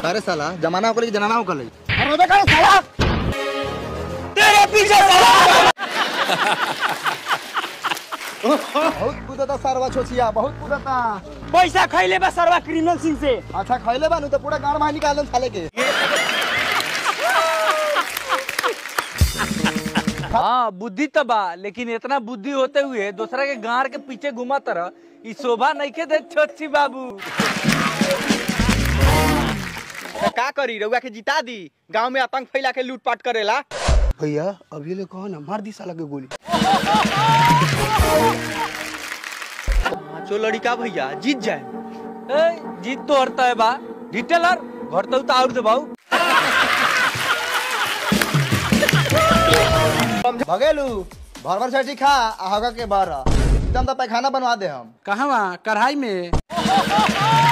अरे साला जमाना होकले कि जनाना होकले तेरे पीछे साला बहुत कूदता सारवा छोचिया बहुत कूदता पैसा खैले बा सरवा क्रिमिनल सिंह से अच्छा खैले बानू तो पूरा गाड़ बाहर निकाल दम साले के हाँ बुद्धि तो बा लेकिन इतना बुद्धि होते हुए दूसरा के गाड़ के पीछे घुमा तरह ई शोभा नहीं के दे छोटी बाबू तो का करी रउआ के जिता दी गांव में आतंक फैला के लूटपाट करेला भैया अभी ले कहो ना मार दी साला के गोली जो लड़का भैया जीत जाए ए, जीत तो हरता है बा डिटेलर घर तो और दे भाऊ भगेलू भर भर छठी खा आ हगा के बारह एकदम तो पैखाना बनवा दे हम कहाँ कढ़ाई में